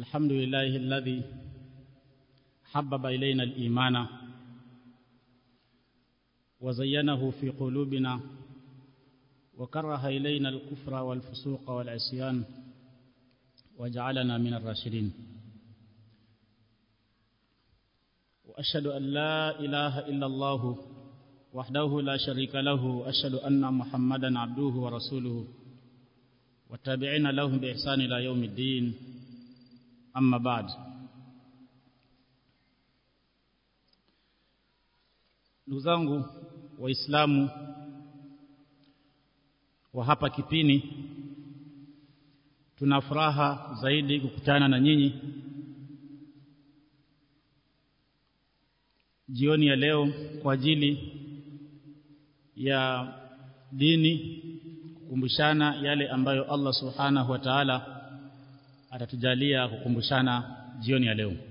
الحمد لله الذي حبب إلينا الإيمان وزينه في قلوبنا وكره إلينا الكفر والفسوق والعصيان وجعلنا من الراشدين وأشهد أن لا إله إلا الله وحده لا شريك له أشهد أن محمدا عبده ورسوله والتابعين لهم بإحسان إلى يوم الدين أما بعد ndugu zangu waislamu wa hapa kipini tuna furaha zaidi kukutana na nyinyi jioni ya leo kwa ajili ya dini kukumbushana yale ambayo Allah subhanahu wa ta'ala atatujalia kukumbushana jioni ya leo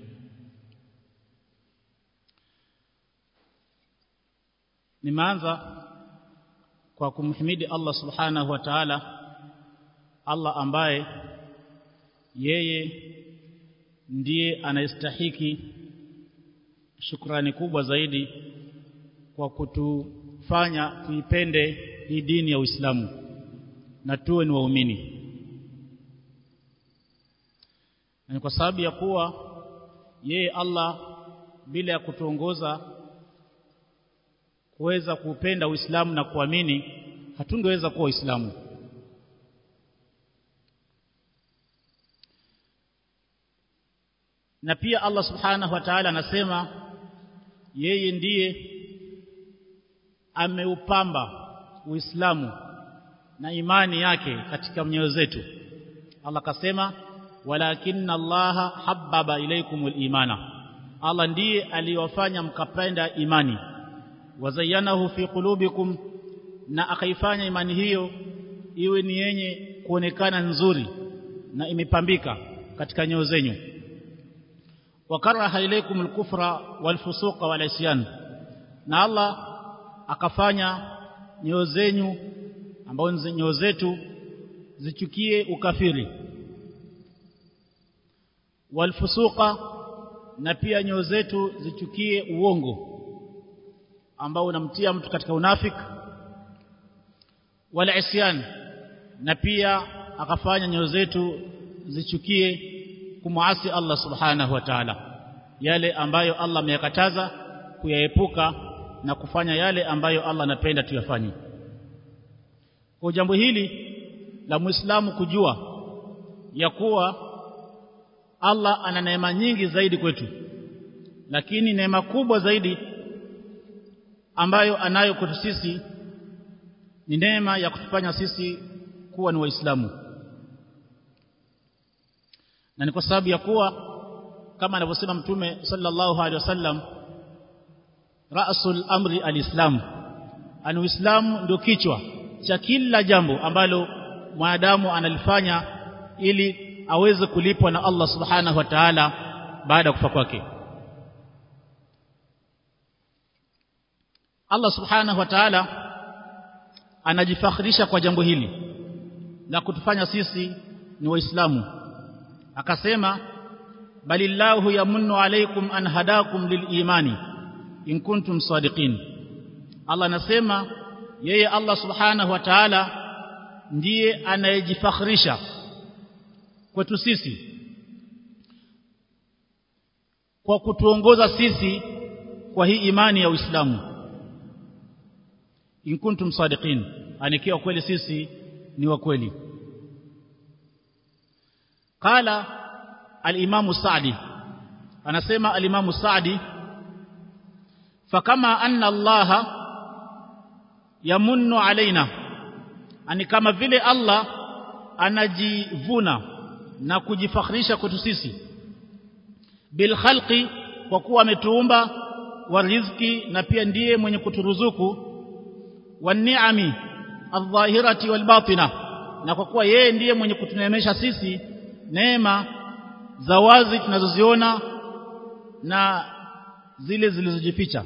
nimeanza kwa kumhimidi Allah subhanahu wa ta'ala Allah ambaye yeye ndiye anayestahiki shukrani kubwa zaidi kwa kutufanya tuipende hii dini ya Uislamu na tuwe ni waumini na kwa sababu ya kuwa yeye Allah bila ya kutuongoza kuweza kuupenda Uislamu na kuamini hatungeweza kuwa Waislamu na pia Allah subhanahu wa ta'ala anasema yeye ndiye ameupamba Uislamu na imani yake katika mioyo zetu Allah kasema walakinna Allah habbaba ilaykumul imana Allah ndiye aliyowafanya mkapenda imani wazayanahu fi qulubikum na akaifanya imani hiyo iwe ni yenye kuonekana nzuri na imepambika katika nyoyo zenyu wakaraha ilaykumul kufra wal fusuqa wal isyan na Allah akafanya nyoyo zenyu ambao nyoyo zetu zichukie ukafiri wal fusuqa na pia nyoyo zetu zichukie uongo ambao unamtia mtu katika unafik wala isyan na pia akafanya nyoyo zetu zichukie kumuasi Allah subhanahu wa ta'ala yale ambayo Allah ameyakataza kuyaepuka na kufanya yale ambayo Allah anapenda tuyafanye kwa jambo hili la muislamu kujua ya kuwa Allah ana neema nyingi zaidi kwetu lakini neema kubwa zaidi ambayo anayo kwetu sisi ni neema ya kutufanya sisi kuwa ni waislamu na ni kwa sababu ya kuwa kama anavyosema mtume sallallahu alaihi wasallam rasul amri alislam ani uislamu ndio kichwa cha kila jambo ambalo mwanadamu analifanya ili aweze kulipwa na Allah subhanahu wa ta'ala baada ya kufa kwake Allah subhanahu wa ta'ala anajifakhirisha kwa jambo hili la kutufanya sisi ni waislamu akasema balillahu yamunnu alaykum an hadakum lilimani in kuntum sadiqin Allah anasema yeye Allah subhanahu wa ta'ala ndiye anayejifakhirisha kwetu sisi kwa kutuongoza sisi kwa hii imani ya Uislamu in kuntum sadiqin anikiwa kweli sisi ni wa kweli qala al-imam Sa'di anasema al-imam Sa'di fakama anna Allah yamunnu alaina ani kama vile Allah anajivuna na kujifakhirisha kwetu sisi bil khalqi kwa kuwa ametuumba wa riziki na pia ndiye mwenye kuturuzuku wa ni'ami adh-dhahirati wal batina na kwa kuwa yeye ndiye mwenye kutuneemesha sisi neema za wazi tunazoziona na zile zilizojificha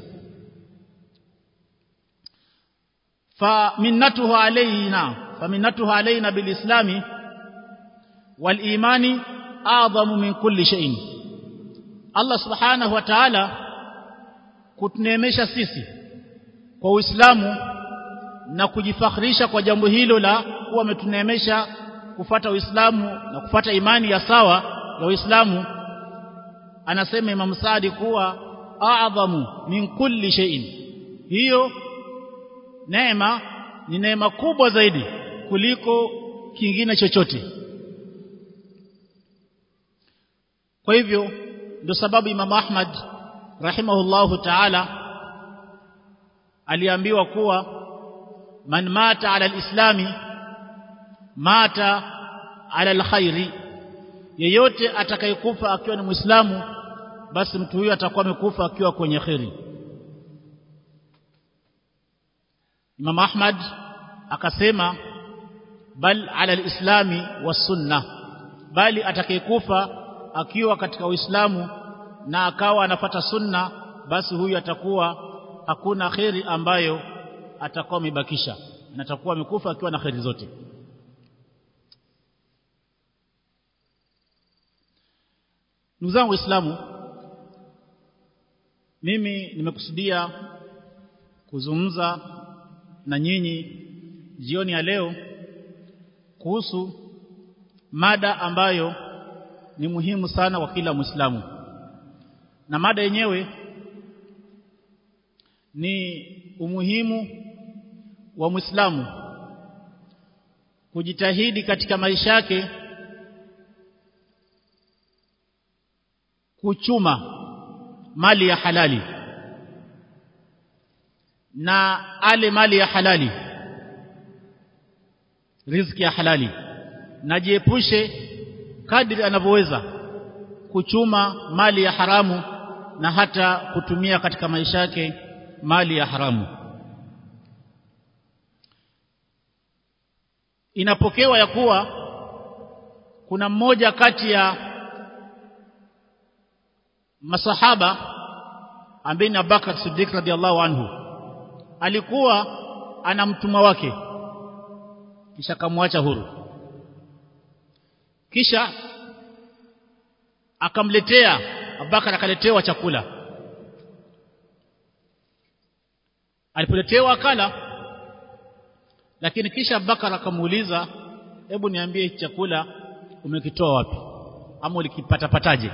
فمنته علينا فمنته علينا بالإسلام والإيمان a'zamu min kulli shay'in Allah subhanahu wa ta'ala kutuneemesha sisi kwa Uislamu na kujifakhirisha kwa jambo hilo la kuwa ametuneemesha kufata Uislamu na kufata imani ya sawa ya Uislamu anasema Imam Saadi kuwa a'zamu min kulli shay'in hiyo neema ni neema kubwa zaidi kuliko kingine chochote kwa hivyo ndio sababu Imam Ahmad rahimahullahu ta'ala aliambiwa kuwa man mata ala alislami mata ala alkhairi yeyote atakayekufa akiwa ni muislamu basi mtu huyo atakuwa amekufa akiwa kwenye khairi Imam Ahmad akasema bal ala alislami wasunna bali atakayekufa akiwa katika uislamu na akawa anafata sunna basi huyu atakuwa hakuna khairi ambayo atakuwa amebakisha na atakuwa amekufa akiwa na khairi zote ndugu zangu waislamu mimi nimekusudia kuzungumza na nyinyi jioni ya leo kuhusu mada ambayo ni muhimu sana kwa kila Muislamu na mada yenyewe ni umuhimu wa Muislamu kujitahidi katika maisha yake kuchuma mali ya halali na ale mali ya halali riziki ya halali na jiepushe kadri anavyoweza kuchuma mali ya haramu na hata kutumia katika maisha yake mali ya haramu inapokewa ya kuwa kuna mmoja kati ya masahaba ambaye ni Abubakar Siddiq radhiallahu anhu alikuwa ana mtumwa wake kisha kamwacha huru kisha akamletea Abubakar akaletewa chakula alipoletewa akala lakini kisha Abubakar akamuuliza hebu niambie chakula umekitoa wapi ama ulikipata pataje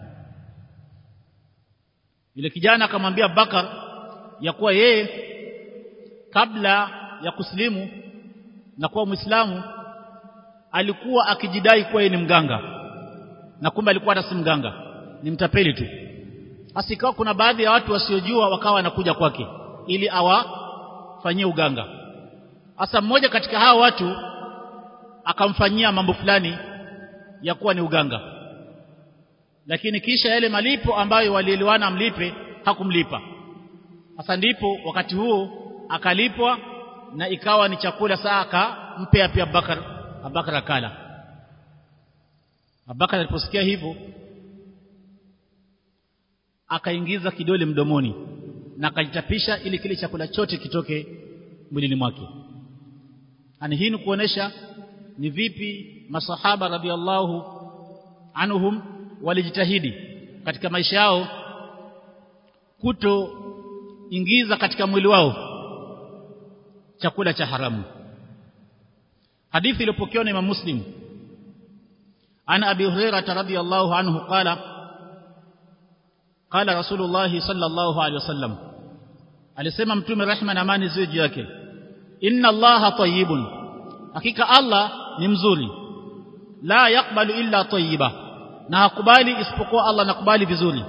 yule kijana akamwambia Abubakar ya kuwa yeye kabla ya kusilimu na kuwa Muislamu alikuwa akijidai kuwa yeye ni mganga na kumbe alikuwa hata si mganga ni mtapeli tu basi ikawa kuna baadhi ya watu wasiojua wakawa wanakuja kwake ili awafanyie uganga hasa mmoja katika hao watu akamfanyia mambo fulani ya kuwa ni uganga lakini kisha yale malipo ambayo walielewana amlipe hakumlipa sasa ndipo wakati huo akalipwa na ikawa ni chakula saa akampea pia Abubakar Abubakar akala Abubakar aliposikia hivyo akaingiza kidole mdomoni na akajitapisha ili kile chakula chote kitoke mwilini mwake ani hii ni kuonesha ni vipi masahaba radhiallahu anhum walijitahidi katika maisha yao kutoingiza katika mwili wao chakula cha haramu hadithi iliyopokewa na Imam Muslim ana Abi Hurairah radhiyallahu anhu qala qala Rasulullah sallallahu alaihi wasallam alisema mtume rehma na amani ziwe juu yake inna Allaha tayyibun hakika Allah ni mzuri la yakbalu illa tayyiba na hakubali isipokuwa Allah nakubali vizuri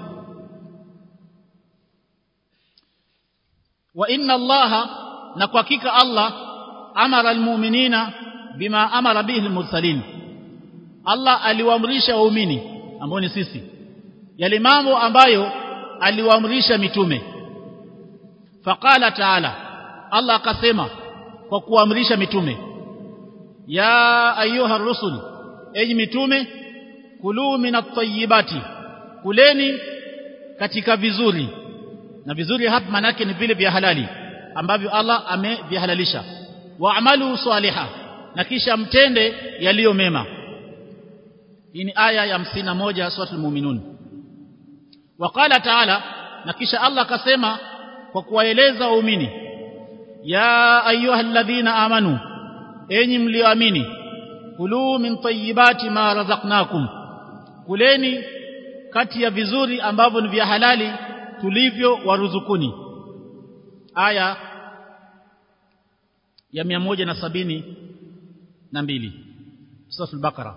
wa inna Allaha na kwa hakika Allah amara almu'minina bima amara bihi almursalin Allah aliwaamrisha waumini ambao ni sisi yale mambo ambayo aliwaamrisha mitume faqala ta'ala Allah akasema kwa kuamrisha mitume ya ayuha rusul enyi mitume kulu minat tayyibati kuleni katika vizuri na vizuri hapa manake ni vile vya halali ambavyo Allah amevihalalisha waamalu saliha na kisha mtende yaliyo mema hii ni aya ya 51 suratul mu'minun waqala ta'ala na kisha Allah akasema kwa kuwaeleza waumini ya ayyuhalladhina amanu enyi mlioamini kulu min tayyibati ma razaqnakum kuleni kati ya vizuri ambavyo ni vya halali tulivyo waruzukuni aya ya 172 sura al-Baqara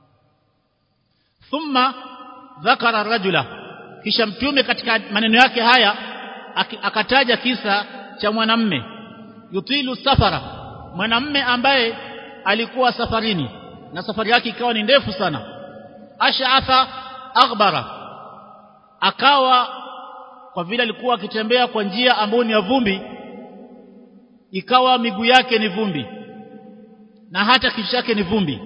thumma dhakara rajula kisha mtume katika maneno yake haya akataja kisa cha mwanamme yutilu safara mwanamme ambaye alikuwa safarini na safari yake ikawa ni ndefu sana ash'atha aghbara akawa kwa vile alikuwa akitembea kwa njia ambayo ni ya vumbi ikawa miguu yake ni vumbi na hata kichwa chake ni vumbi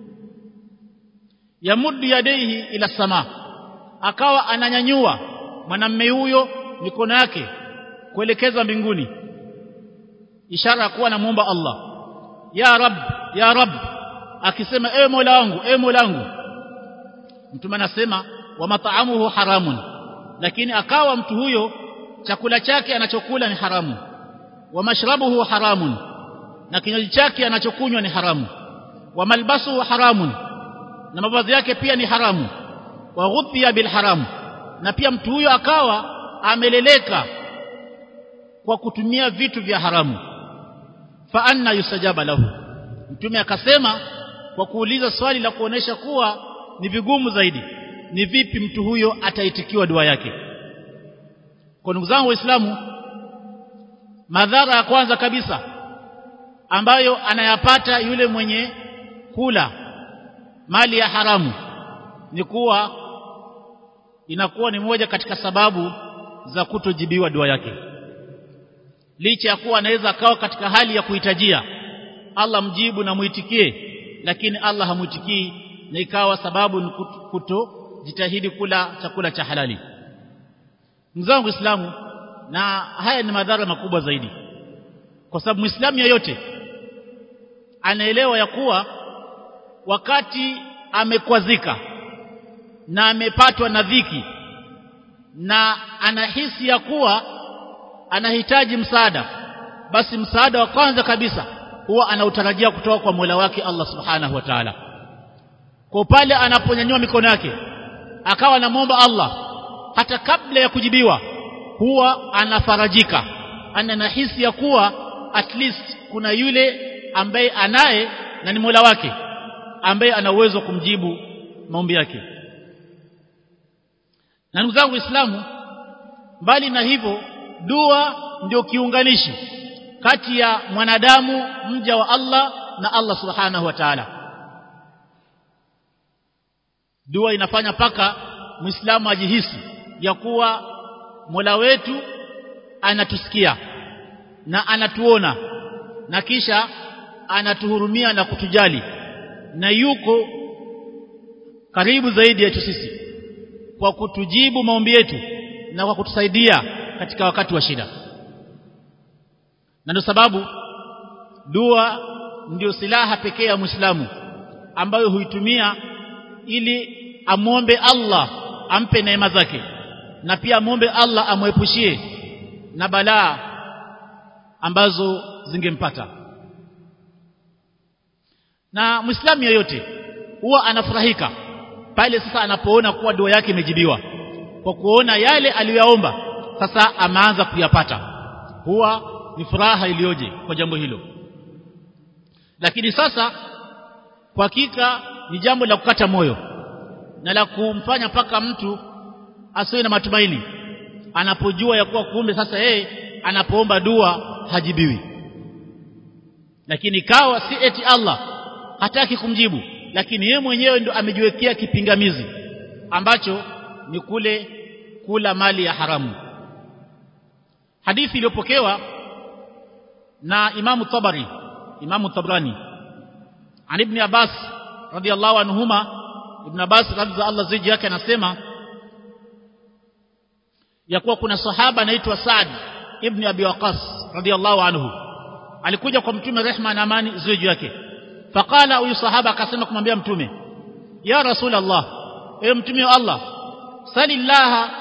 yamuddu yadaihi ila sama akawa ananyanyua mwanamme huyo mikono yake kuelekeza mbinguni ishara ya kuwa anamuomba Allah ya rab ya rab akisema ewe mola wangu ewe mola wangu mtume anasema wa mat'amuhu haramun lakini akawa mtu huyo chakula chake anachokula ni haramu wa mashrabuhu haramun na kinywaji chake anachokunywa ni haramu wa malbasuhu haramun na mavazi yake pia ni haramu wa ghudhiya bil haram na pia mtu huyo akawa ameleleka kwa kutumia vitu vya haramu fa anna yusajaba lahu mtume akasema kwa kuuliza swali la kuonesha kuwa ni vigumu zaidi ni vipi mtu huyo ataitikiwa dua yake kwa ndugu zangu waislamu madhara ya kwanza kabisa ambayo anayapata yule mwenye kula mali ya haramu ni kuwa inakuwa ni moja katika sababu za kutojibiwa dua yake licha ya kuwa anaweza akawa katika hali ya kuhitajia Allah mjibu na muitikie lakini Allah hamuitikii na ikawa sababu ni kutojitahidi kula chakula cha halali mzangu Islamu na haya ni madhara makubwa zaidi kwa sababu Muislamu yeyote anaelewa ya kuwa wakati amekwazika na amepatwa na dhiki na anahisi ya kuwa anahitaji msaada basi msaada wa kwanza kabisa huwa anautarajia kutoka kwa Mola wake Allah Subhanahu wa Ta'ala kwa pale anaponyanyua mikono yake akawa anamwomba Allah hata kabla ya kujibiwa huwa anafarajika ananahisi ya kuwa at least kuna yule ambaye anaye na ni Mola wake ambaye ana uwezo wa kumjibu maombi yake na ndugu zangu Waislamu mbali na hivyo dua ndio kiunganishi kati ya mwanadamu mja wa Allah na Allah Subhanahu wa Ta'ala dua inafanya paka muislamu ajihisi ya kuwa Mola wetu anatusikia na anatuona na kisha anatuhurumia na kutujali na yuko karibu zaidi yetu sisi kwa kutujibu maombi yetu na kwa kutusaidia katika wakati wa shida na ndio sababu dua ndio silaha pekee ya Muislamu ambayo huitumia ili amwombe Allah ampe neema zake na pia amwombe Allah amwepushie na balaa ambazo zingempata na Muislamu yeyote huwa anafurahika pale sasa anapoona kuwa dua yake imejibiwa kwa kuona yale aliyoyaomba sasa ameanza kuyapata huwa ni furaha iliyoje kwa jambo hilo lakini sasa kwa hakika ni jambo la kukata moyo na la kumfanya paka mtu asiwe na matumaini anapojua ya kuwa kumbe sasa yeye anapoomba dua hajibiwi lakini kawa si eti Allah hataki kumjibu lakini yeye mwenyewe ndo amejiwekea kipingamizi ambacho ni kule kula mali ya haramu hadithi iliyopokewa na Imamu Tabari Imamu Tabrani an Ibn Abbas radiyallahu anhuma Ibn Abbas radhiya Allah ziji yake anasema ya kuwa kuna sahaba anaitwa Saad ibn Abi Waqas radiyallahu anhu alikuja kwa mtume rehma na amani ziji yake faqala huyu sahaba akasema kumwambia mtume ya rasul Allah ewe mtume wa Allah salillaha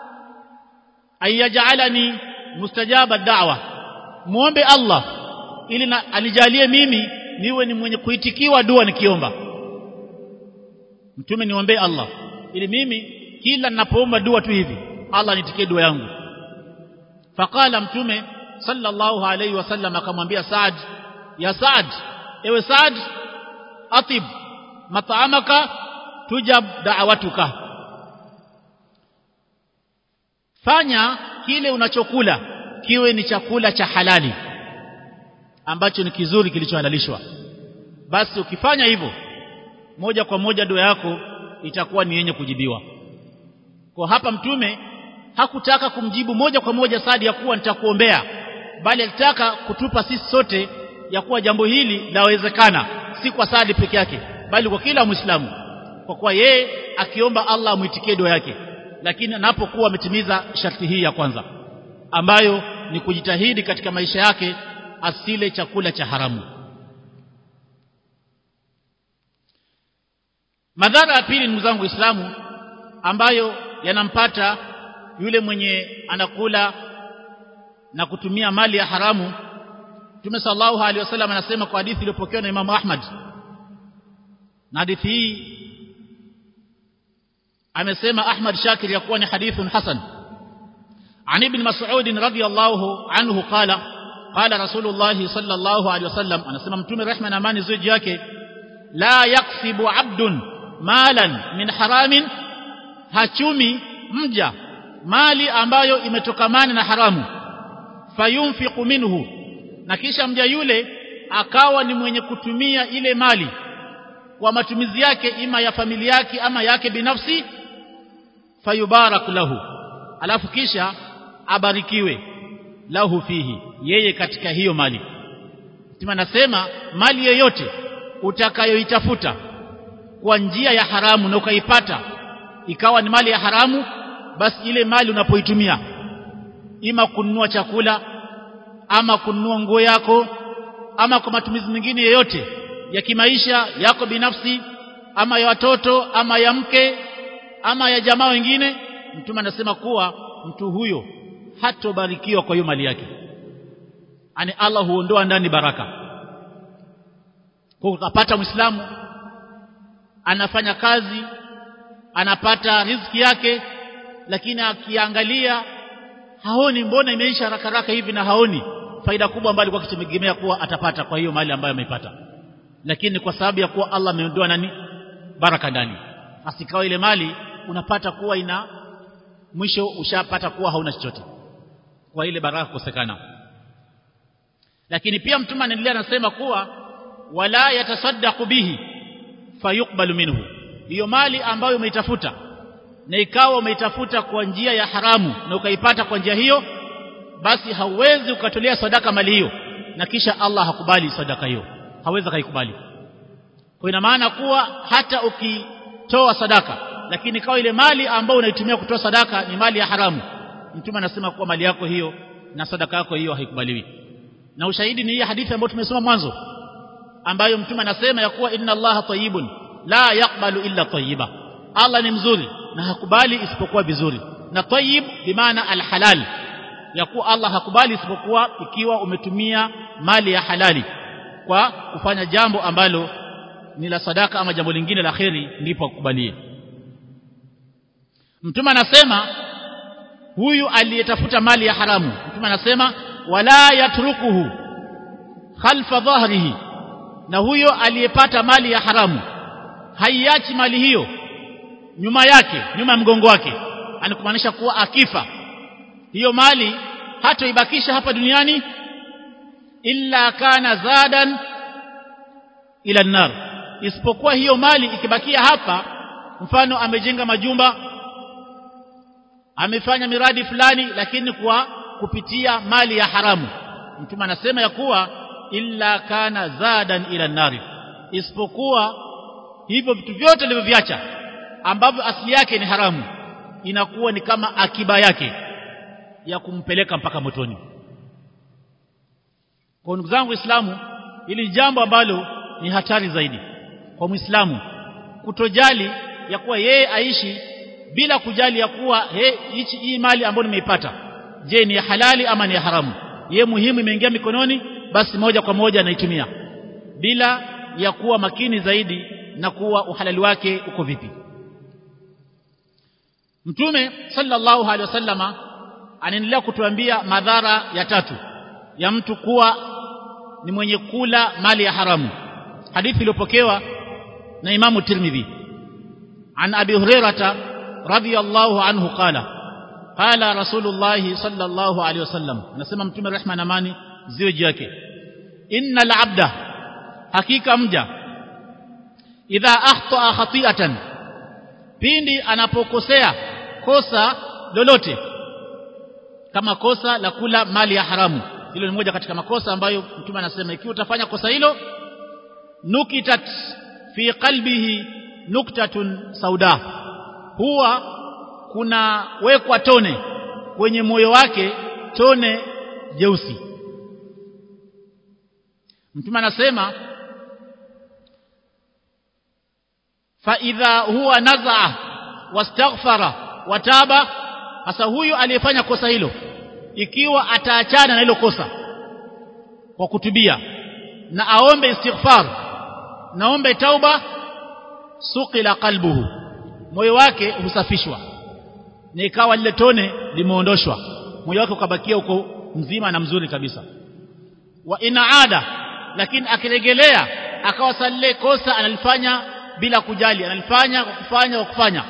ayaj'alani mustajaba da'wa muombe Allah ili na, alijalie mimi niwe ni mwenye kuitikiwa dua nikiomba mtume niombe Allah ili mimi kila ninapoomba dua tu hivi Allah nitikie dua yangu faqala mtume sallallahu alayhi wasallam akamwambia Saad ya Saad ewe Saad atib mat'amaka tujab da'watuka fanya kile unachokula kiwe ni chakula cha halali ambacho ni kizuri kilichohalalishwa basi ukifanya hivyo moja kwa moja dua yako itakuwa ni yenye kujibiwa kwa hapa mtume hakutaka kumjibu moja kwa moja Saadi ya kuwa nitakuombea bali alitaka kutupa sisi sote ya kuwa jambo hili lawezekana si kwa Saadi peke yake bali kwa kila Muislamu kwa kuwa yeye akiomba Allah amuitikie dua yake lakini anapokuwa ametimiza sharti hii ya kwanza ambayo ni kujitahidi katika maisha yake asile chakula cha haramu madhara ya pili ndugu zangu waislamu ambayo yanampata yule mwenye anakula na kutumia mali ya haramu Mtume sallallahu alaihi wasallam anasema kwa hadithi iliyopokewa na Imam Ahmad na hadithi hii amesema Ahmad Shakir ya kuwa ni hadithun hasan عن ابن مسعود رضي الله عنه قال قال رسول الله صلى الله عليه وسلم anasema mtume rehma na amani ziji yake la yaksibu abdun malan min haramin hachumi mja mali ambayo imetokamana na haramu fayunfiqu minhu na kisha mja yule akawa ni mwenye kutumia ile mali kwa matumizi yake ima ya familia yake ama yake binafsi fayubarak lahu alafu kisha abarikiwe lahu fihi yeye katika hiyo mali Mtume anasema mali yoyote utakayoitafuta kwa njia ya haramu na ukaipata ikawa ni mali ya haramu basi ile mali unapoitumia ima kununua chakula ama kununua nguo yako ama kwa matumizi mengine yoyote ya kimaisha yako binafsi ama ya watoto ama ya mke ama ya jamaa wengine mtume anasema kuwa mtu huyo hatobarikiwa kwa hiyo mali yake ani Allah huondoa ndani baraka kwa utapata muislamu anafanya kazi anapata riziki yake lakini akiangalia haoni mbona imeisha haraka haraka hivi na haoni faida kubwa ambayo alikuwa akitegemea kuwa atapata kwa hiyo mali ambayo ameipata lakini kwa sababu ya kuwa Allah ameondoa nani baraka ndani asikawa ile mali unapata kuwa ina mwisho ushapata kuwa hauna chochote kwa ile baraka kukosekana lakini pia mtume anaendelea anasema kuwa wala yatasaddaqu bihi fayuqbalu minhu hiyo mali ambayo umeitafuta na ikawa umeitafuta kwa njia ya haramu na ukaipata kwa njia hiyo basi hauwezi ukatolea sadaka mali hiyo na kisha Allah hakubali sadaka hiyo hawezi kaikubali kwa ina maana kuwa hata ukitoa sadaka lakini kawa ile mali ambayo unaitumia kutoa sadaka ni mali ya haramu mtume anasema kuwa mali yako hiyo na sadaka yako hiyo haikubaliwi na ushahidi ni hii hadithi ambayo tumesoma mwanzo ambayo mtume anasema ya kuwa inna allaha tayyibun la yaqbalu illa tayyiba Allah ni mzuri na hakubali isipokuwa vizuri na tayyib bimaana alhalal ya kuwa Allah hakubali isipokuwa ikiwa umetumia mali ya halali kwa kufanya jambo ambalo ni la sadaka ama jambo lingine la kheri ndipo akubalie mtume anasema huyu aliyetafuta mali ya haramu mtume anasema wala yatrukuhu khalfa dhahrihi na huyo aliyepata mali ya haramu haiachi mali hiyo nyuma yake nyuma ya mgongo wake anakumaanisha kuwa akifa hiyo mali hatoibakisha hapa duniani illa kana zadan ila nar isipokuwa hiyo mali ikibakia hapa mfano amejenga majumba amefanya miradi fulani lakini kwa kupitia mali ya haramu mtume anasema ya kuwa illa kana zadan ila nari isipokuwa hivyo vitu vyote alivyoviacha ambavyo asili yake ni haramu inakuwa ni kama akiba yake ya kumpeleka mpaka motoni kwa ndugu zangu waislamu hili jambo ambalo ni hatari zaidi kwa muislamu kutojali ya kuwa yeye aishi bila kujali ya kuwa he hichi hii mali ambayo nimeipata je ni ya halali ama ni ya haramu ye muhimu imeingia mikononi basi moja kwa moja anaitumia bila ya kuwa makini zaidi na kuwa uhalali wake uko vipi Mtume sallallahu alaihi wasallama anaendelea kutuambia madhara ya tatu ya mtu kuwa ni mwenye kula mali ya haramu hadithi iliyopokewa na Imamu Tirmidhi an Abi Hurairah radhiyallahu anhu qala qala Rasulullah sallallahu alaihi wasallam anasema Mtume rehma na amani ziwe juu yake innal abda hakika mja idha ahtaa khati'atan pindi anapokosea kosa lolote kama kosa la kula mali ya haramu hilo ni moja katika makosa ambayo mtume anasema ikiwa utafanya kosa hilo nukitat fi qalbihi nuktatun sauda huwa kuna wekwa tone kwenye moyo wake tone jeusi mtume anasema fa idha huwa nazaa wastaghfara wataba hasa huyu aliyefanya kosa hilo ikiwa ataachana na hilo kosa kwa kutubia na aombe istighfar naombe tauba suqila qalbuhu moyo wake husafishwa na ikawa lile tone limeondoshwa moyo wake ukabakia uko mzima na mzuri kabisa wa inaada lakini akiregelea akawa salile kosa analifanya bila kujali analifanya kwa kufanya kwa kufanya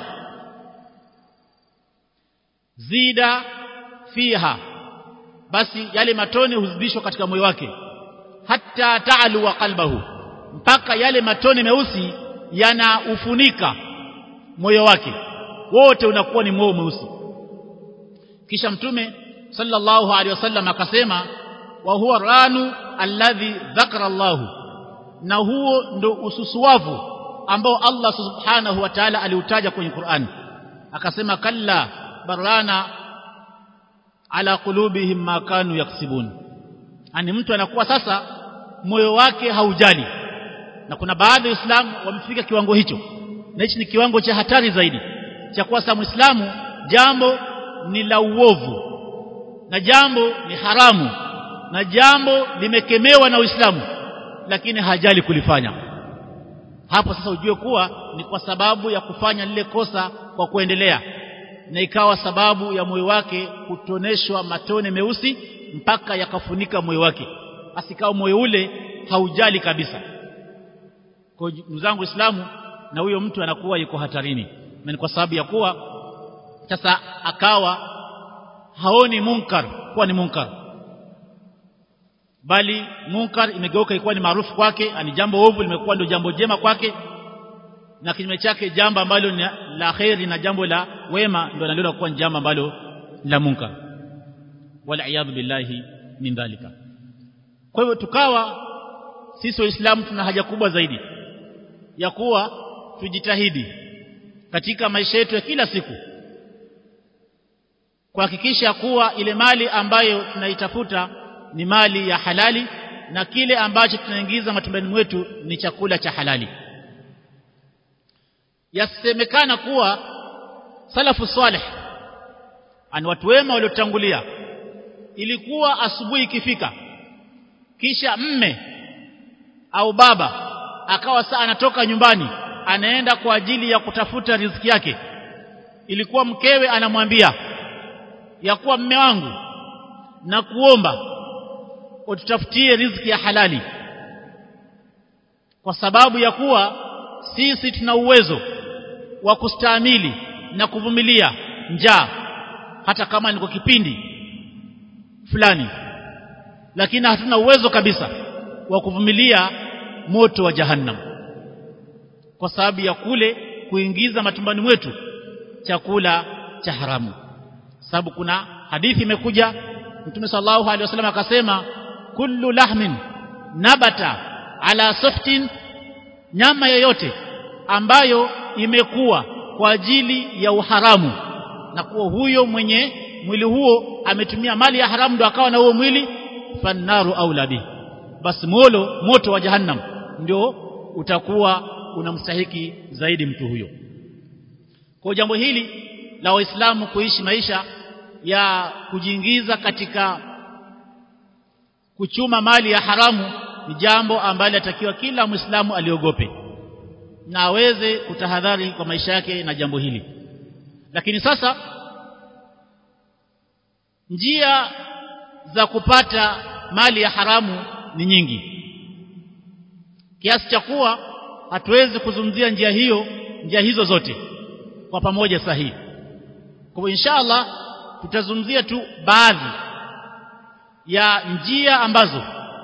zida fiha basi yale matone huzidishwa katika moyo wake hata taalu wa qalbahu mpaka yale matone meusi yanaufunika moyo wake wote unakuwa ni moyo mweusi kisha mtume sallallahu alaihi wasallam akasema wa huwa ranu alladhi dhakara Allah na huo ndo ususuwavu ambao Allah subhanahu wa ta'ala aliutaja kwenye Qur'an akasema kalla barana ala qulubihim ma kanu yaksibun ani mtu anakuwa sasa moyo wake haujali na kuna baadhi ya Waislamu wamefika kiwango hicho na hichi ni kiwango cha hatari zaidi cha kuwa sasa Muislamu jambo ni la uovu na jambo ni haramu na jambo limekemewa na Uislamu lakini hajali kulifanya hapo sasa ujue kuwa ni kwa sababu ya kufanya lile kosa kwa kuendelea na ikawa sababu ya moyo wake kutoneshwa matone meusi mpaka yakafunika moyo wake asikao moyo ule haujali kabisa kwa mzangu Uislamu na huyo mtu anakuwa yuko hatarini na ni kwa sababu ya kuwa sasa akawa haoni munkar kuwa ni munkar bali munkar imegeuka ikuwa ni maarufu kwake ani jambo ovu limekuwa ndio jambo jema kwake na kinyume chake jambo ambalo ni la khairi na jambo la wema ndio analiona kuwa ni jambo ambalo la munkar wala iyadhu billahi min dhalika kwa hivyo tukawa sisi waislamu tuna haja kubwa zaidi ya kuwa tujitahidi katika maisha yetu ya kila siku kuhakikisha kuwa ile mali ambayo tunaitafuta ni mali ya halali na kile ambacho tunaingiza matumbani mwetu ni chakula cha halali yasemekana kuwa salafu salih ani watu wema waliotangulia ilikuwa asubuhi ikifika kisha mme au baba akawa saa anatoka nyumbani anaenda kwa ajili ya kutafuta riziki yake ilikuwa mkewe anamwambia ya kuwa mme wangu na kuomba ututafutie riziki ya halali kwa sababu ya kuwa sisi tuna uwezo wa kustahimili na kuvumilia njaa hata kama ni kwa kipindi fulani lakini hatuna uwezo kabisa wa kuvumilia moto wa jahannam kwa sababu ya kule kuingiza matumbani mwetu chakula cha haramu sababu kuna hadithi imekuja Mtume sallallahu alaihi wasallam akasema kullu lahmin nabata ala suftin nyama yoyote ambayo imekuwa kwa ajili ya uharamu na kuwa huyo mwenye mwili huo ametumia mali ya haramu ndo akawa na huo mwili fannaru aula bi basi molo moto wa jahannam ndio utakuwa unamstahiki zaidi mtu huyo kwa jambo hili la waislamu kuishi maisha ya kujiingiza katika kuchuma mali ya haramu ni jambo ambalo atakiwa kila muislamu aliogope na aweze kutahadhari kwa maisha yake na jambo hili lakini sasa njia za kupata mali ya haramu ni nyingi kiasi cha kuwa hatuwezi kuzungumzia njia hiyo njia hizo zote kwa pamoja sahihi kwa inshallah tutazungumzia tu baadhi ya njia ambazo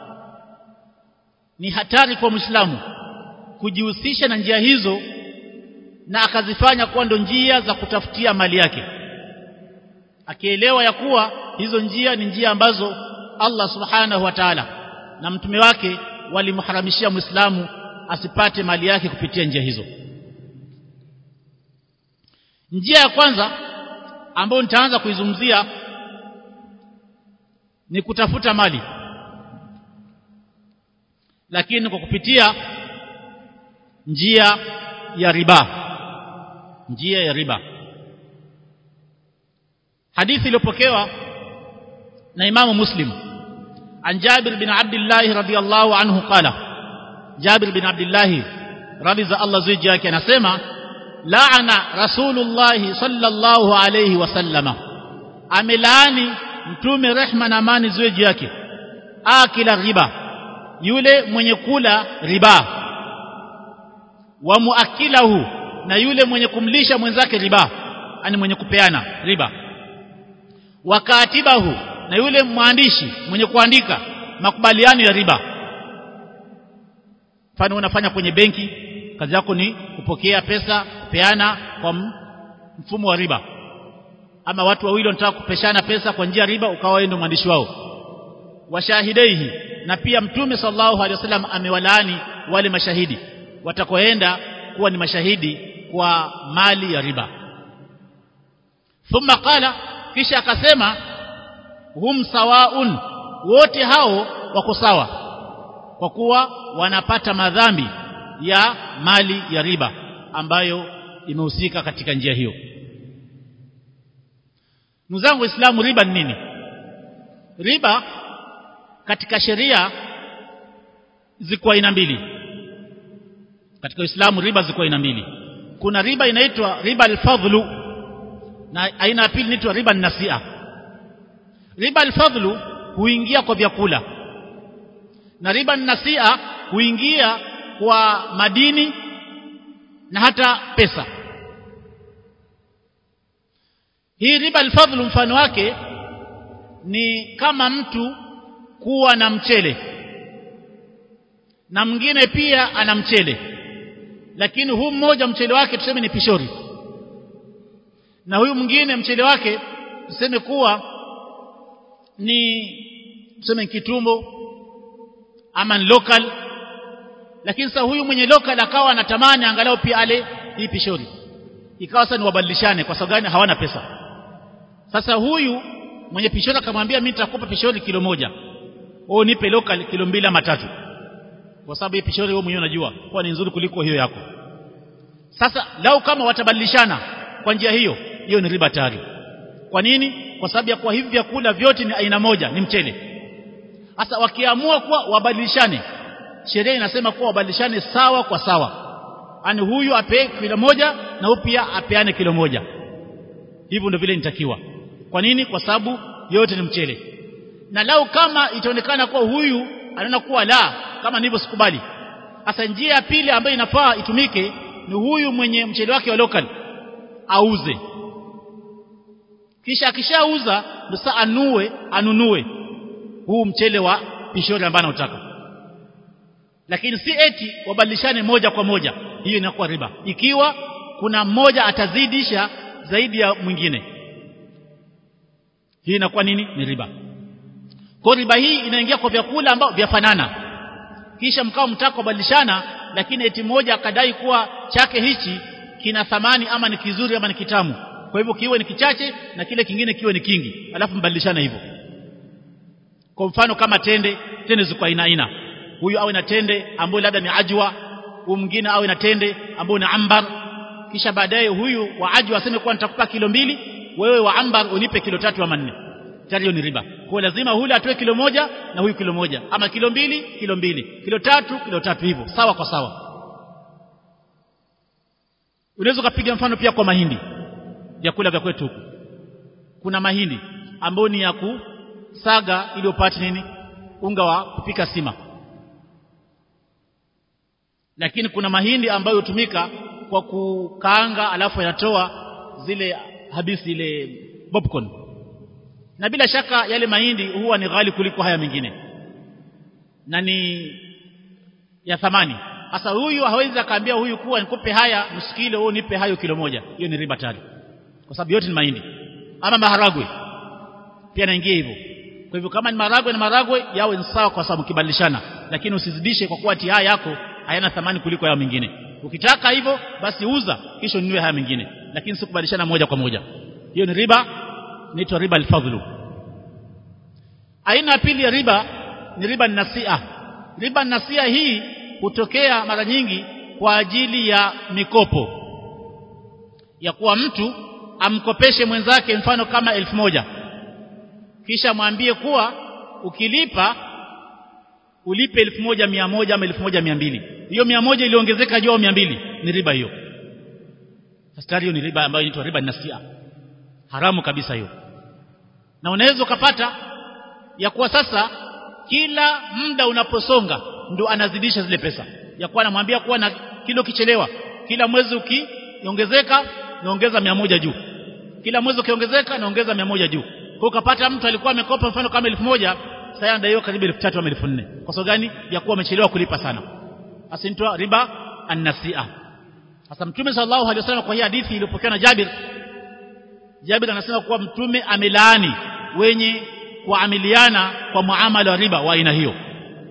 ni hatari kwa Muislamu kujihusisha na njia hizo na akazifanya kuwa ndo njia za kutafutia mali yake akielewa ya kuwa hizo njia ni njia ambazo Allah subhanahu wa ta'ala na mtume wake walimharamishia Muislamu asipate mali yake kupitia njia hizo njia ya kwanza ambayo nitaanza kuizungumzia ni kutafuta mali lakini kwa kupitia njia ya riba njia ya riba hadithi iliyopokewa na imamu muslim an jabir bin abdullah radiyallahu anhu qala jabir bin abdullah radhi za Allah ziji yake anasema laana rasulullah sallallahu alayhi wasallama amelaani mtume rehma na amani ziji yake akila riba yule mwenye kula riba wa muakilahu na yule mwenye kumlisha mwenzake riba ani mwenye kupeana riba wa katibahu na yule mwandishi mwenye kuandika makubaliano ya riba mfano unafanya kwenye benki kazi yako ni kupokea pesa kupeana kwa mfumo wa riba ama watu wawili wanataka kupeshana pesa kwa njia riba ukawa ndio mwandishi wao washahidaihi na pia mtume sallallahu alaihi wasallam amewalaani wale mashahidi watakoenda kuwa ni mashahidi kwa mali ya riba thumma qala kisha akasema hum sawaun wote hao wako sawa kwa kuwa wanapata madhambi ya mali ya riba ambayo imehusika katika njia hiyo ndugu zangu waislamu riba ni nini riba katika sheria ziko aina mbili katika Uislamu riba ziko aina mbili kuna riba inaitwa riba al-fadlu na aina ya pili inaitwa riba nasia riba al-fadlu huingia kwa vyakula na riba nasia huingia kwa madini na hata pesa hii riba al-fadlu mfano wake ni kama mtu kuwa na mchele na mwingine pia ana mchele lakini huu mmoja mchele wake tuseme ni pishori na huyu mwingine mchele wake tuseme kuwa ni tuseme kitumbo ama ni local lakini sasa huyu mwenye local akawa anatamani angalau pia ale hii pishori ikawa sasa ni wabadilishane kwa sababu gani hawana pesa sasa huyu mwenye pishori akamwambia mimi nitakupa pishori kilo moja wewe nipe local kilo mbili ama tatu kwa sababu hii pishori wewe mwenyewe unajua kwa ni nzuri kuliko hiyo yako sasa lau kama watabadilishana kwa njia hiyo hiyo ni riba tayari kwa nini kwa sababu ya kwa hivi vyakula vyote ni aina moja ni mchele sasa wakiamua kuwa wabadilishane sheria inasema kuwa wabadilishane sawa kwa sawa ani huyu ape kilo moja na huyu pia apeane kilo moja hivyo ndio vile nitakiwa kwa nini kwa sababu yote ni mchele na lau kama itaonekana kuwa huyu anaona kuwa la kama nilivyo sikubali sasa njia ya pili ambayo inafaa itumike ni huyu mwenye mchele wake wa local auze kisha akishauza sasa anue anunue huu mchele wa pishori ambao anataka lakini si eti wabadilishane moja kwa moja hiyo inakuwa riba ikiwa kuna mmoja atazidisha zaidi ya mwingine hii inakuwa nini ni riba kwa riba hii inaingia kwa vyakula ambao vyafanana kisha mkao mtaka kubadilishana lakini eti mmoja akadai kuwa chake hichi kina thamani ama ni kizuri ama ni kitamu kwa hivyo kiwe ni kichache na kile kingine kiwe ni kingi alafu mbadilishana hivyo kwa mfano kama tende tende ziko aina aina huyu awe na tende ambayo labda ni ajwa huu mwingine awe na tende ambao ni ambar kisha baadaye huyu wa aji aseme kuwa nitakupa kilo mbili wewe wa ambar unipe kilo tatu ama nne tayari hiyo ni riba kwa lazima hule atoe kilo moja na huyu kilo moja ama kilo mbili kilo mbili kilo tatu kilo tatu hivyo sawa kwa sawa unaweza kupiga mfano pia kwa mahindi vyakula vya kwetu huku kuna mahindi ambayo ni ya kusaga ili upate nini unga wa kupika sima lakini kuna mahindi ambayo hutumika kwa kukaanga alafu yanatoa zile habisi ile popcorn na bila shaka yale mahindi huwa ni ghali kuliko haya mengine na ni ya thamani sasa huyu hawezi akaambia huyu kuwa nikupe haya nusu kilo au nipe hayo kilo moja hiyo ni riba tatu kwa sababu yote ni mahindi ama maharagwe pia naingia hivyo kwa hivyo kama ni maharagwe na maharagwe yawe ni sawa kwa sababu kibadilishana lakini usizidishe kwa kuwa haya yako hayana thamani kuliko yao mengine ukitaka hivyo basi uza kisha ununue haya mengine lakini si kubadilishana moja kwa moja hiyo ni riba inaitwa riba alfadhlu aina ya pili ya riba ni riba nasia riba nasia hii hutokea mara nyingi kwa ajili ya mikopo ya kuwa mtu amkopeshe mwenzake mfano kama elfu moja kisha mwambie kuwa ukilipa ulipe elfu moja mia moja ama elfu moja mia mbili hiyo mia moja iliongezeka juu mia mbili ni riba hiyo sasa hiyo ni riba ambayo inaitwa riba nasia haramu kabisa hiyo na unaweza ukapata ya kuwa sasa kila muda unaposonga ndo anazidisha zile pesa ya kuwa anamwambia kuwa na kilo kichelewa kila mwezi ukiongezeka naongeza mia moja juu kila mwezi ukiongezeka naongeza mia moja juu kwa ukapata mtu alikuwa amekopa mfano kama elfu moja sasa anadaiwa karibu elfu tatu ama elfu nne kwa sababu gani ya kuwa amechelewa kulipa sana asintwa riba annasia sasa mtume sallallahu alaihi wasallam kwa hii hadithi iliyopokewa na Jabir Jabir anasema kuwa mtume amelaani wenye kuamiliana kwa muamala wa riba wa aina hiyo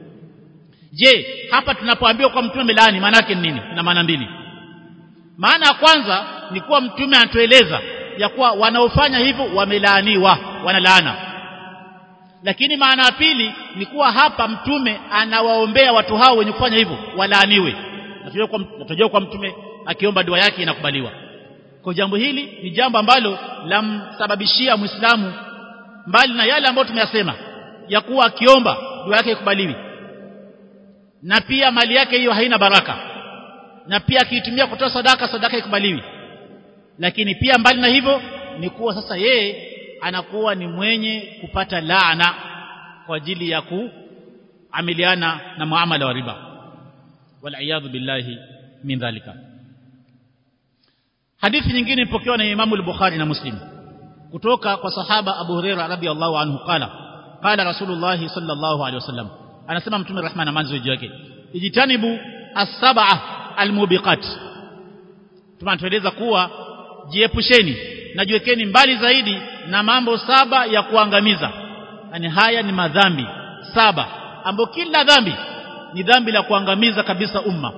je hapa tunapoambiwa kwa mtume amelaani maana yake ni nini ina maana mbili maana ya kwanza ni kuwa mtume anatueleza ya kuwa wanaofanya hivyo wamelaaniwa wanalaana lakini maana ya pili ni kuwa hapa mtume anawaombea watu hao wenye kufanya hivyo walaaniwe natajua kwa mtume akiomba dua yake inakubaliwa kwa jambo hili ni jambo ambalo lamsababishia muislamu mbali na yale ambayo tumeyasema ya kuwa akiomba dua yake ikubaliwi na pia mali yake hiyo haina baraka na pia akiitumia kutoa sadaka sadaka ikubaliwi lakini pia mbali na hivyo ni kuwa sasa yeye anakuwa ni mwenye kupata laana kwa ajili ya kuamiliana na muamala wa riba wal billahi min dhalika hadithi nyingine ipokewa na Imam al-Bukhari na Muslim kutoka kwa sahaba Abu Huraira radhiyallahu anhu qala qala Rasulullah sallallahu alaihi wasallam anasema mtume rehma na amani juu yake ijitanibu as-sab'a al-mubiqat tunatueleza kuwa jiepusheni na jiwekeni mbali zaidi na mambo saba ya kuangamiza yani haya ni madhambi saba ambapo kila dhambi ni dhambi la kuangamiza kabisa umma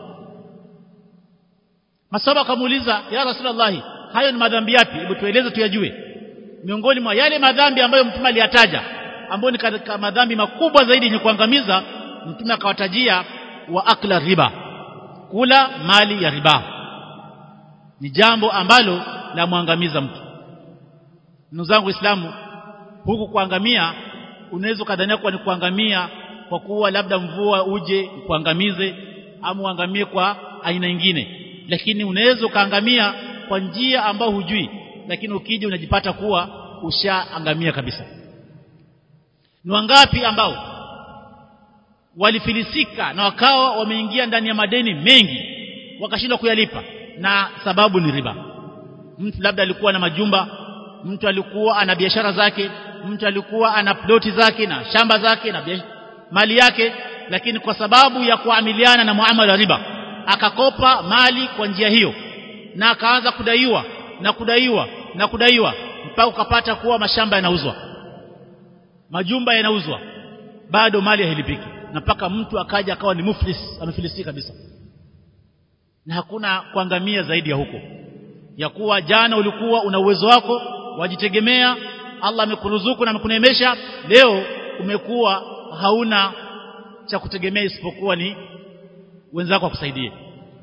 masaba akamuuliza ya rasulullah hayo ni madhambi yapi hebu tueleze tuyajue miongoni mwa yale madhambi ambayo mtume aliyataja ambayo ni katika madhambi makubwa zaidi yenye kuangamiza mtume akawatajia wa akla riba kula mali ya riba ni jambo ambalo la muangamiza mtu ndugu zangu waislamu huku kuangamia unaweza kadhania kuwa ni kuangamia kwa kuwa labda mvua uje kuangamize ama uangamie kwa aina nyingine lakini unaweza ukaangamia kwa njia ambayo hujui lakini ukija unajipata kuwa ushaangamia kabisa ni wangapi ambao walifilisika na wakawa wameingia ndani ya madeni mengi wakashindwa kuyalipa na sababu ni riba mtu labda alikuwa na majumba mtu alikuwa ana biashara zake mtu alikuwa ana ploti zake na shamba zake na mali yake lakini kwa sababu ya kuamiliana na muamala wa riba akakopa mali kwa njia hiyo na akaanza kudaiwa na kudaiwa na kudaiwa mpaka ukapata kuwa mashamba yanauzwa majumba yanauzwa bado mali hailipiki na mpaka mtu akaja akawa ni muflis amefilisika kabisa na hakuna kuangamia zaidi ya huko ya kuwa jana ulikuwa una uwezo wako wajitegemea Allah amekuruzuku na amekuneemesha leo umekuwa hauna cha kutegemea isipokuwa ni wenzako wakusaidie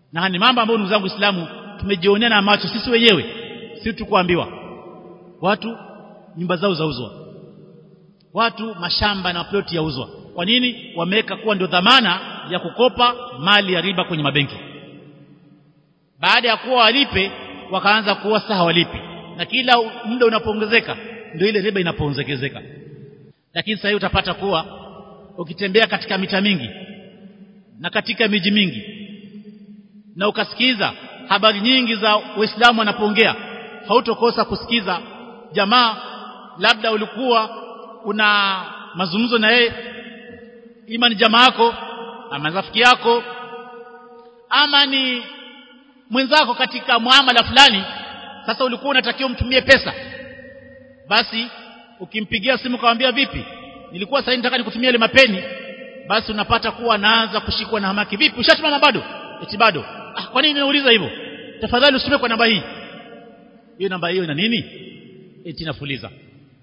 na ni mambo ambayo ndugu zangu Uislamu tumejionea na macho sisi wenyewe si tukuambiwa watu nyumba zao zauzwa watu mashamba na ploti yauzwa kwa nini wameweka kuwa ndio dhamana ya kukopa mali ya riba kwenye mabenki baada ya kuwa walipe wakaanza kuwa saha walipi na kila muda unapoongezeka ndio ile riba inapoongezeka lakini sasa utapata kuwa ukitembea katika mita mingi na katika miji mingi na ukasikiza habari nyingi za Waislamu wanapoongea hautokosa kusikiza jamaa labda ulikuwa una mazungumzo na yeye ima ni jamaa yako ama rafiki yako ama ni mwenzako katika muamala fulani sasa ulikuwa unatakiwa umtumie pesa basi ukimpigia simu kawaambia vipi nilikuwa sasa nataka nikutumia ile mapeni basi unapata kuwa anaanza kushikwa na hamaki vipi ushatuma bado eti bado ah kwa nini unauliza hivyo tafadhali usitume kwa namba hii hiyo namba hiyo ina nini eti nafuliza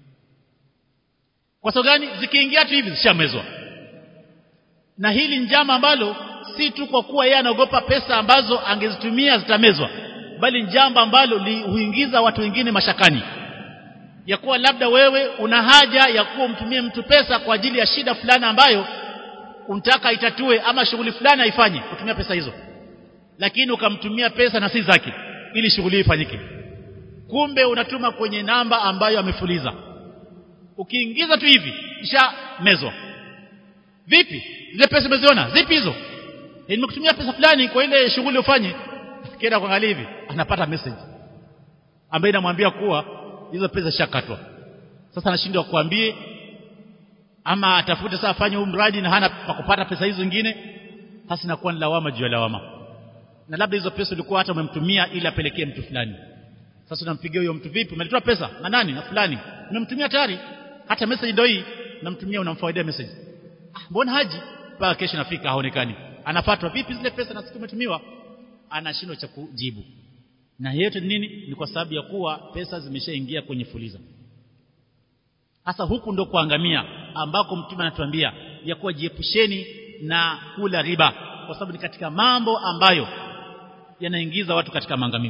kwa sababu gani zikiingia tu hivi zishamezwa na hili njama ambalo si tu kwa kuwa yeye anaogopa pesa ambazo angezitumia zitamezwa bali njamba ambalo huingiza watu wengine mashakani ya kuwa labda wewe una haja ya kuwa umtumie mtu pesa kwa ajili ya shida fulani ambayo unataka itatue ama shughuli fulani aifanye kutumia pesa hizo lakini ukamtumia pesa na si zake ili shughuli ifanyike kumbe unatuma kwenye namba ambayo amefuliza ukiingiza tu hivi kisha mezwa vipi zile pesa umeziona zipi hizo nimekutumia pesa fulani kwa ile shughuli ufanye kienda kuangalia hivi anapata message ambayo inamwambia kuwa hizo pesa shakatwa sasa anashindwa kuambie ama atafute sasa afanye huu mradi na hana pa kupata pesa hizo zingine sasa inakuwa ni lawama juu ya lawama na labda hizo pesa ulikuwa hata umemtumia ili apelekee mtu fulani sasa unampigia huyo mtu vipi umelitoa pesa na nani na fulani umemtumia tayari hata message ndio hii unamtumia unamfawaidia message ah mbona haji mpaka kesho nafika haonekani anafatwa vipi zile pesa na siku umetumiwa anashindwa cha kujibu na yote nini ni kwa sababu ya kuwa pesa zimeshaingia kwenye fuliza hasa huku ndo kuangamia ambako mtume anatuambia ya kuwa jiepusheni na kula riba kwa sababu ni katika mambo ambayo yanaingiza watu katika maangamivu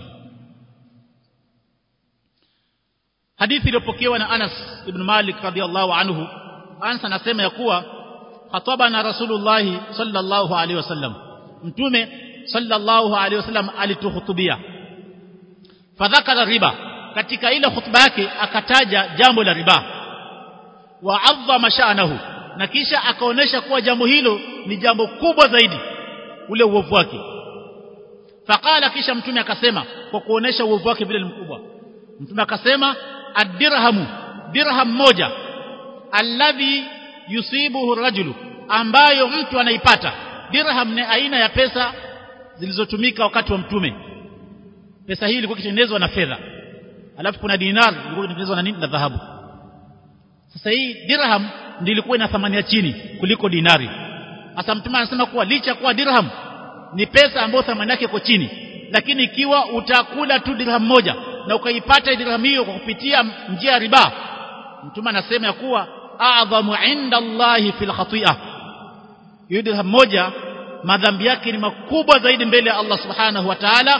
hadithi iliyopokewa na Anas ibn Malik radhiallahu anhu Anas anasema ya kuwa khatabana Rasulullah sallallahu alaihi wasallam mtume sallallahu alaihi wasallam alituhutubia fadhakara riba katika ile hutuba yake akataja jambo la riba wa adhama sha'nahu na kisha akaonesha kuwa jambo hilo ni jambo kubwa zaidi ule uovu wake faqala kisha mtume akasema kwa kuonesha uovu wake vile ni mkubwa mtume akasema ad-dirhamu dirham moja alladhi yusibuhu rajulu ambayo mtu anaipata dirham ni aina ya pesa zilizotumika wakati wa mtume pesa hii ilikuwa ikitengenezwa na fedha alafu kuna dinar ilikuwa ikitengenezwa na nini na dhahabu sasa hii dirham ndio ilikuwa ina thamani ya chini kuliko dinari sasa mtume anasema kuwa licha kuwa dirham ni pesa ambayo thamani yake iko chini lakini ikiwa utakula tu dirham moja na ukaipata dirham hiyo kwa kupitia njia ya riba mtume anasema ya kuwa a'dhamu inda Allahi fil khati'ah hiyo dirham moja madhambi yake ni makubwa zaidi mbele ya Allah subhanahu wa ta'ala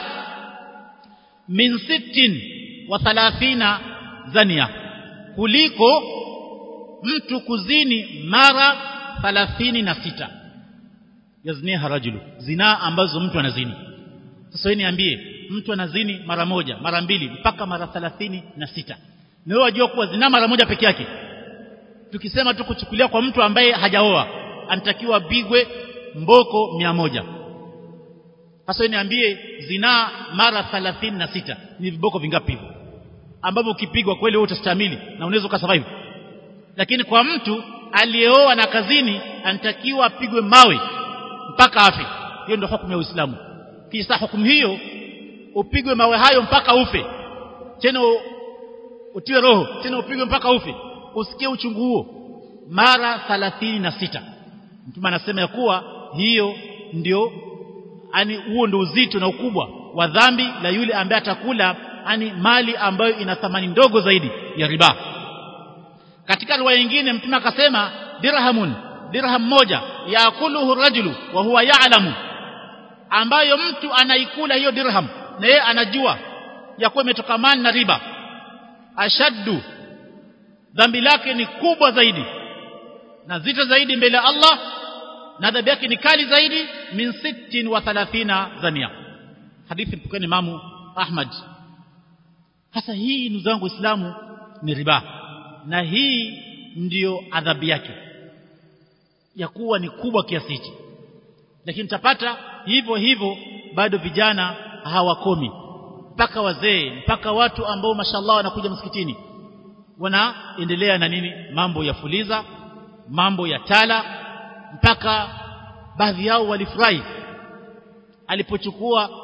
min sittin wa thalathina zania kuliko mtu kuzini mara thalathini na sita yazniha rajulu zinaa ambazo mtu anazini sasa wewe niambie mtu anazini mara moja mara mbili mpaka mara thalathini na sita na wewe wajua kuwa zinaa mara moja peke yake tukisema tu kuchukulia kwa mtu ambaye hajaoa anatakiwa bigwe mboko mia moja sasa wewe niambie zinaa mara thalathini na sita ni viboko vingapi hivyo ambavyo ukipigwa kweli wewe utastahimili na unaweza ukasurvive lakini kwa mtu aliyeoa na kazini anatakiwa apigwe mawe mpaka afe hiyo ndio hukumu ya Uislamu kisha hukumu hiyo upigwe mawe hayo mpaka ufe tena utiwe roho tena upigwe mpaka ufe usikie uchungu huo mara thalathini na sita mtume anasema ya kuwa hiyo ndio ani huo ndio uzito na ukubwa wa dhambi la yule ambaye atakula ani mali ambayo ina thamani ndogo zaidi ya riba katika riwaya nyingine mtume akasema dirhamun dirham moja yakuluhu rajulu wa huwa ya'lamu ambayo mtu anaikula hiyo dirham na yeye anajua ya kuwa imetokamana na riba ashaddu dhambi lake ni kubwa zaidi na zito zaidi mbele ya Allah na adhabu yake ni kali zaidi min sittin wa thalathina zania hadithi mpokeni Imamu Ahmad hasa hii ndugu zangu Waislamu ni riba na hii ndiyo adhabu yake ya kuwa ni kubwa kiasi hichi lakini tapata hivyo hivyo bado vijana hawakomi mpaka wazee mpaka watu ambao mashallah wanakuja msikitini wanaendelea na nini mambo ya fuliza mambo ya tala mpaka baadhi yao walifurahi alipochukua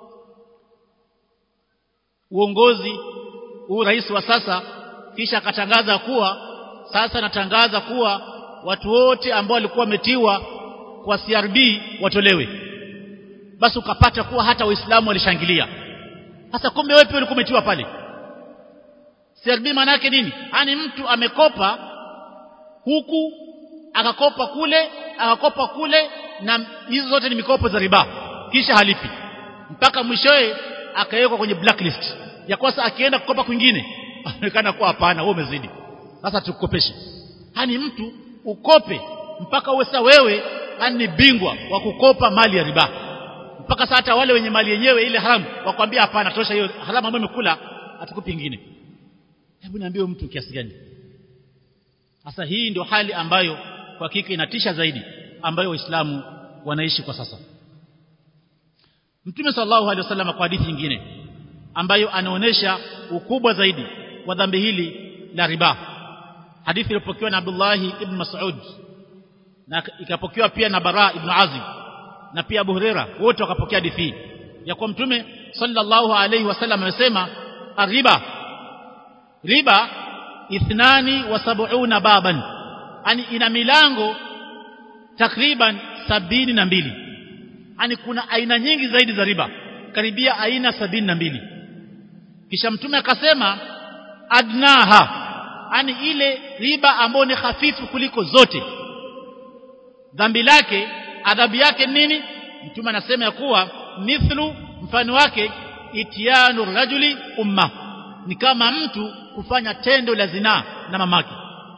uongozi huu rais wa sasa kisha akatangaza kuwa sasa natangaza kuwa watu wote ambao walikuwa wametiwa kwa CRB watolewe basi ukapata kuwa hata waislamu walishangilia sasa kumbe wewe pia ulikuwa umetiwa pale CRB maana yake nini yani mtu amekopa huku akakopa kule akakopa kule na hizo zote ni mikopo za riba kisha halipi mpaka mwishowe akawekwa kwenye blacklist ya kwasa akienda kukopa kwingine anaonekana kuwa hapana wewe umezidi sasa tukukopeshe hani mtu ukope mpaka uwe sasa wewe ni bingwa wa kukopa mali ya riba mpaka sasa hata wale wenye mali yenyewe ile haramu wakwambia hapana tosha hiyo haramu ambayo imekula hatukupi nyingine hebu niambie mtu kiasi gani sasa hii ndio hali ambayo kwa hakika inatisha zaidi ambayo waislamu wanaishi kwa sasa Mtume sallallahu alaihi wasallam kwa hadithi nyingine ambayo anaonesha ukubwa zaidi wa dhambi hili la riba hadithi iliyopokewa na Abdullah ibn Mas'ud na ikapokewa pia na Bara ibn Azib na pia Abu Huraira wote wakapokea hadithi hii ya kwa Mtume sallallahu alaihi wasallam amesema riba riba ithnani wa sab'una baban yani ina milango takriban sabini na mbili yani kuna aina nyingi zaidi za riba karibia aina sabini na mbili kisha mtume akasema adnaha yani ile riba ambayo ni hafifu kuliko zote dhambi lake adhabu yake nini mtume anasema ya kuwa mithlu mfano wake itianu rajuli umma ni kama mtu kufanya tendo la zinaa na mamake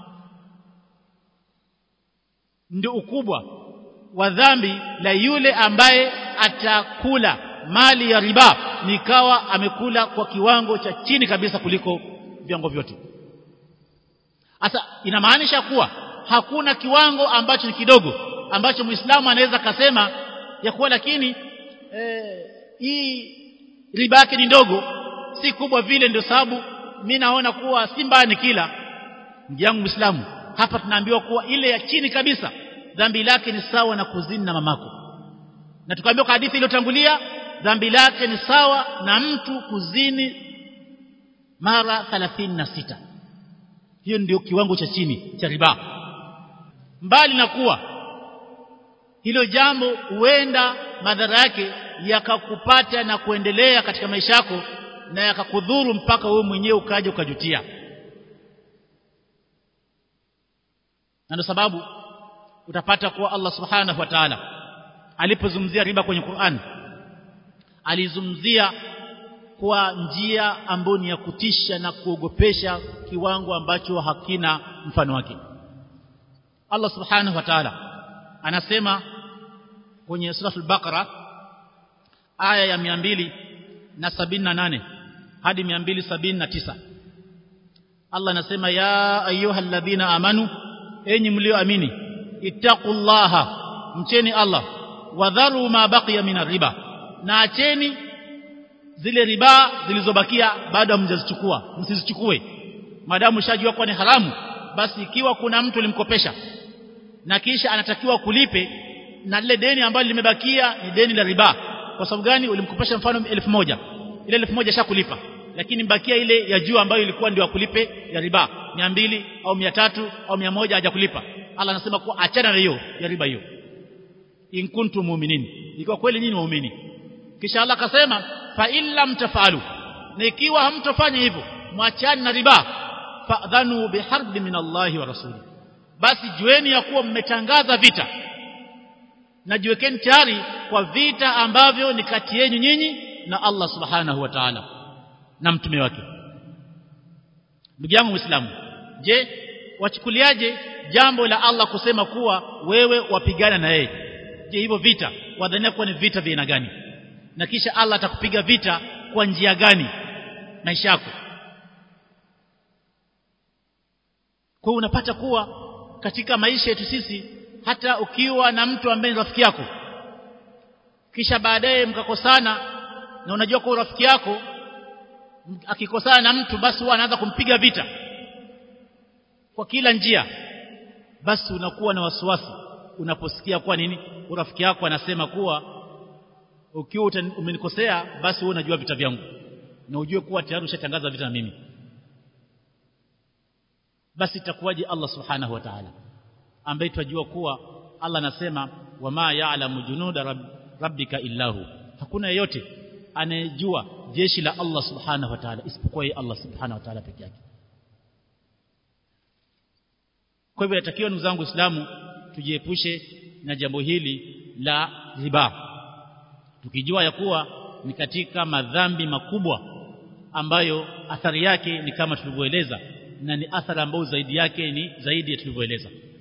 ndio ukubwa wa dhambi la yule ambaye atakula mali ya riba nikawa amekula kwa kiwango cha chini kabisa kuliko viwango vyote sasa inamaanisha kuwa hakuna kiwango ambacho ni kidogo ambacho muislamu anaweza kasema ya kuwa lakini eh, hii riba yake ni ndogo si kubwa vile ndio sababu mimi naona kuwa si mbaya ni kila ndugu yangu muislamu hapa tunaambiwa kuwa ile ya chini kabisa dhambi lake ni sawa na kuzini na mamako na tukaambiwa kwa hadithi iliyotangulia dhambi lake ni sawa na mtu kuzini mara 36 hiyo ndio kiwango cha chini cha riba mbali na kuwa hilo jambo huenda madhara yake yakakupata na kuendelea katika maisha yako na yakakudhuru mpaka wewe mwenyewe ukaja ukajutia na ndio sababu utapata kuwa Allah subhanahu wa ta'ala alipozungumzia riba kwenye Qur'an alizungumzia kwa njia ambayo ni ya kutisha na kuogopesha kiwango ambacho hakina mfano wake Allah subhanahu wa ta'ala anasema kwenye sura al-Baqara aya ya 278 hadi 279 Allah anasema ya ayyuhalladhina amanu enyi mlioamini ittaqullaha mcheni Allah wadharu ma baqiya min riba na acheni zile riba zilizobakia baada hamjazichukua msizichukue maadamu shajua kwa ni haramu basi ikiwa kuna mtu limkopesha na kisha anatakiwa kulipe na lile deni ambalo limebakia ni deni la riba kwa sababu gani ulimkopesha mfano elfu moja ile elfu moja shakulipa lakini mbakia ile ya juu ambayo ilikuwa ndio akulipe ya riba mia mbili au mia tatu au mia moja hajakulipa Allah anasema kuwa achana na hiyo ya riba hiyo in kuntum mu'minin ikiwa kweli nyinyi waumini kisha Allah akasema fa illam tafalu na ikiwa hamtofanya hivyo mwachani na riba fadhanu biharbi min Allahi wa rasuli basi jueni ya kuwa mmetangaza vita najiwekeni tayari kwa vita ambavyo ni kati yenu nyinyi na Allah subhanahu wa ta'ala na mtume wake ndugu yangu muislamu je wachukuliaje jambo la Allah kusema kuwa wewe wapigana na yeye je hivyo vita wadhania kuwa ni vita vya aina gani na kisha Allah atakupiga vita kwa njia gani maisha yako kwa unapata kuwa katika maisha yetu sisi hata ukiwa na mtu ambaye ni rafiki yako kisha baadaye mkakosana na unajua kwa rafiki yako akikosana na mtu basi huwa anaanza kumpiga vita kwa kila njia basi unakuwa na wasiwasi unaposikia kwa nini rafiki yako anasema kuwa ukiwa umenikosea basi wewe unajua vita vyangu na ujue kuwa tayari ushatangaza vita na mimi basi itakuwaje Allah subhanahu wa ta'ala ambaye tunajua kuwa Allah anasema wama ya'lamu junuda rabb, rabbika illahu hakuna yeyote anayejua jeshi la Allah subhanahu wa ta'ala isipokuwa yeye Allah subhanahu wa ta'ala peke yake kwa hivyo yatakiwa ndugu zangu Uislamu tujiepushe na jambo hili la riba tukijua ya kuwa ni katika madhambi makubwa ambayo athari yake ni kama tulivyoeleza na ni athari ambayo zaidi yake ni zaidi ya tulivyoeleza